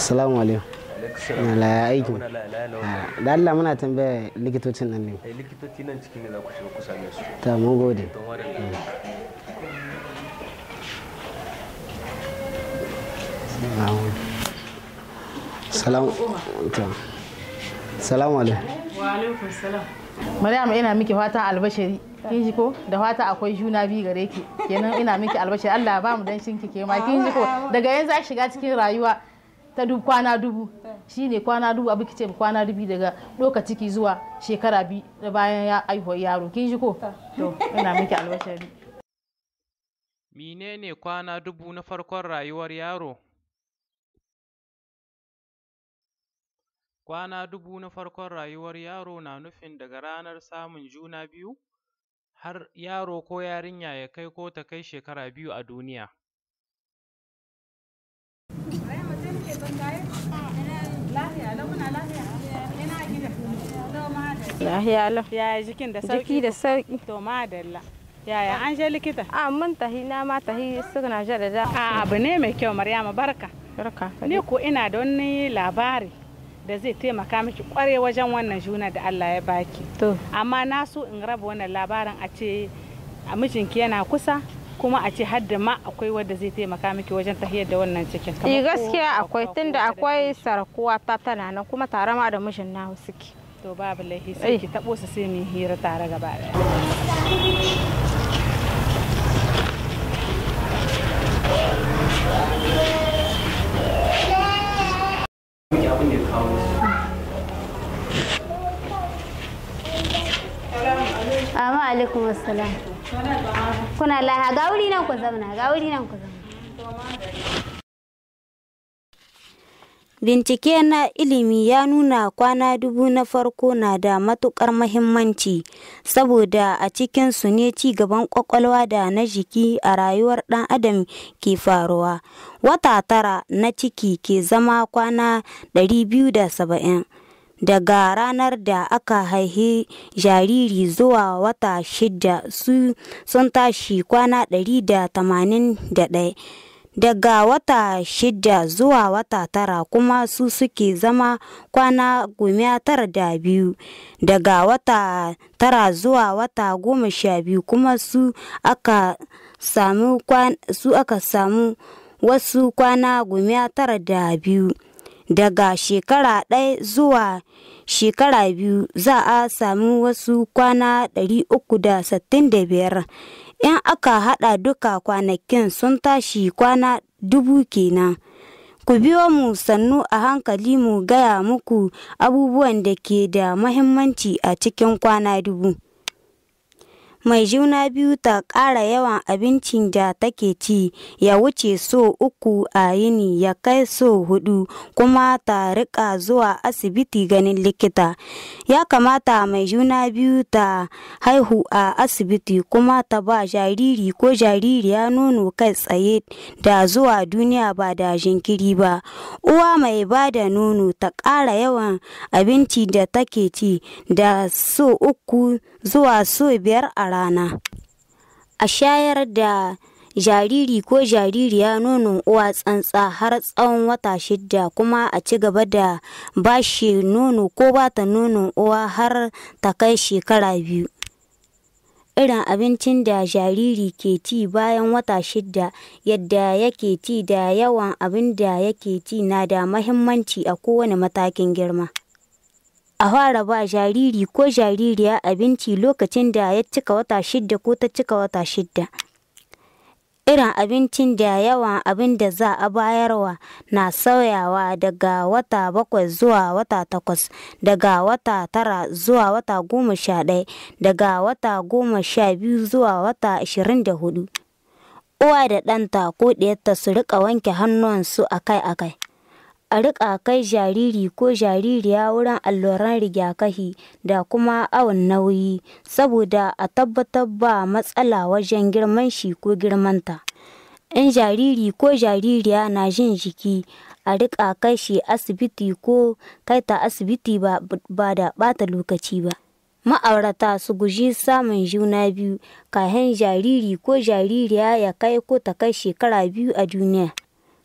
Assalamu alaikum. La aiki. Da Allah muna tambaya likitocin nan ne. likitoci nan cikin ne za ku shiga ku same su Ta mun gode. don wani Salamu Salamu alaikum. Wa alaikum salam. Maryam ina miki fatan albashari. Kin ji ko? Da fata akwai juna biyu gare ki. Kenan ina miki albashari. Allah ba mu dan shinki ke ma kin ji ko? Daga yanzu za shiga cikin rayuwa ta dubu kwana dubu. Shine kwana dubu abu kice kwana dubu daga doka ciki zuwa shekara biyu da bayan ya aihuwar yaro. Kin ji ko? To ina miki albashari. Menene kwana dubu na farkon rayuwar yaro? Kwana dubu na farkon rayuwar yaro na nufin daga ranar samun juna biyu har yaro ko yarinya ya kai ko ta kai shekara biyu a duniya. Lahiya lau. Yaya jikin da sauki? Jiki da sauki. To madalla. Yaya an je likita? A mun tahi na ma tahi suna da da. A abu ne mai kyau Maryama barka. Barka. Ni ko ina da wani labari da zai taimaka miki kware wajen wannan juna da Allah ya baki. To. Amma na so in raba wannan labarin a ce a mijinki yana kusa kuma a ce har da ma akwai wanda zai taimaka miki wajen tahiyar da wannan cikin. Eh Kamar ko gaskiya akwai ko tunda wata da akwai take. sarakuwa ta tana nan kuma tare ma da mijin na suke. To babu laifi sai Eh. ki tabo su sai mu yi hira tare gaba daya. miki abin da ya kawo su Amma alaikum assalam. Kuna laha ga wuri nan ku zauna, ga wuri nan ku zauna. Bincike na ilimi ya nuna kwana dubu na farko na da matuƙar mahimmanci saboda a cikinsu ne ci gaban ƙwaƙwalwa da na jiki a rayuwar ɗan adam ke faruwa. Wata tara na ciki ke zama kwana 270. Daga ranar da aka haihi jariri zuwa wata shida su sun tashi kwana 181. daga wata shida zuwa wata tara kuma su suke zama kwana goma tara da biyu daga wata tara zuwa wata goma sha biyu kuma su aka samu kwan- su aka samu wasu kwana goma tara da biyu daga shekara ɗaya zuwa shekara biyu za a sami wasu kwana 365 in aka hada duka kwanakin sun tashi kwana dubu kenan ku biyo mu sannu a hankali mu gaya muku abubuwan da ke da mahimmanci a cikin kwana dubu mai juna biyu ta ƙara yawan abincin da take ci ya wuce so uku a yini ya kai so hudu kuma ta rika zuwa asibiti ganin likita ya kamata mai juna biyu ta haihu a asibiti kuma ta ba jariri ko jaririya nono kai tsaye da zuwa duniya ba da jinkiri ba uwa mai ba da nono ta ƙara yawan abinci da take ci da so uku zuwa so biyar a rana a shayar da jariri ko jaririya nonon uwa tsantsa har tsawon wata shida kuma a ci gaba da bashi nono ko bata nonon uwa har ta kai shekara biyu irin abincin da jariri ke ci bayan wata shida yadda yake ci da yawan abin da yake ci na da mahimmanci a kowane matakin girma a fara ba jariri ko jaririya abinci lokacin da ya cika wata shida ko ta cika wata shida irin abincin da yawan abin da za a bayarwa na sauyawa daga wata bakwai zuwa wata takwas daga wata tara zuwa wata goma sha ɗaya daga wata goma sha biyu zuwa wata ashirin da hudu uwa da ɗanta ko ɗiyarta su riƙa wanke hannuwansu akai-akai a riƙa kai jariri ko jaririya wurin alluran rigakafi da kuma awon nauyi saboda a tabbatar ba matsala wajen girman shi ko girmanta in jariri ko jaririya na jin jiki a riƙa kai shi asibiti ko kai ta asibiti ba, ba da ɓata lokaci ba ma'aurata su guji samun juna biyu kahin jariri ko jaririya ya kai ko ta kai shekara biyu a duniya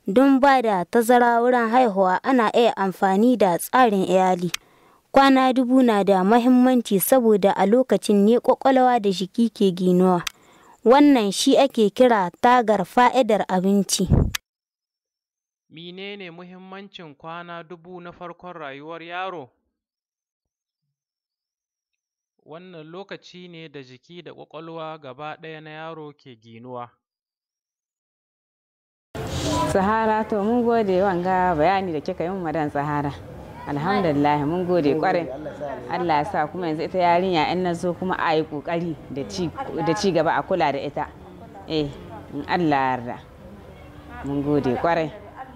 don ba da tazara wurin haihuwa ana iya amfani da tsarin iyali. Kwana dubu na da mahimmanci saboda a lokacin ne kwakwalwa da jiki ke ginuwa. Wannan shi ake kira tagar fa'idar abinci. Menene muhimmancin kwana dubu na farkon rayuwar yaro? Wannan lokaci ne da jiki da ƙwaƙwalwa gaba ɗaya na yaro ke ginuwa. Sahara to mun gode wanga bayani da kika yi madan Sahara. Alhamdulillah mun gode kwarai. Allah ya sa kuma yanzu ita yarinya in na zo kuma a yi kokari da ci gaba a kula da ita. Eh, in Allah yarda. Mun gode kwarai.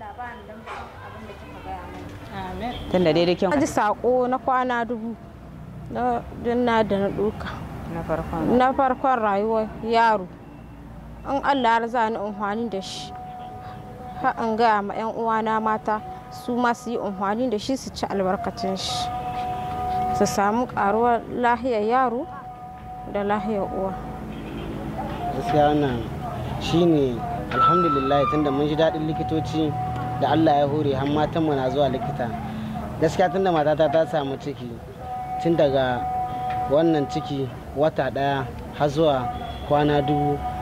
Tunda dai da Na ji sako na kwana dubu na dinna da na duka. Na farkon. Na farkon rayuwar yaro. In Allah ya za ni amfani da shi. Har in gaya ma 'yan uwana mata su ma su yi amfani da shi su ci albarkacin shi. Su samu karuwar lahiyar yaro da lahiyar uwa. gaskiya wannan shine alhamdulillah tunda mun ji daɗin likitoci da allah ya hore har matanmu na zuwa likita gaskiya tunda matata ta samu ciki tun daga wannan ciki wata ɗaya har zuwa kwana dubu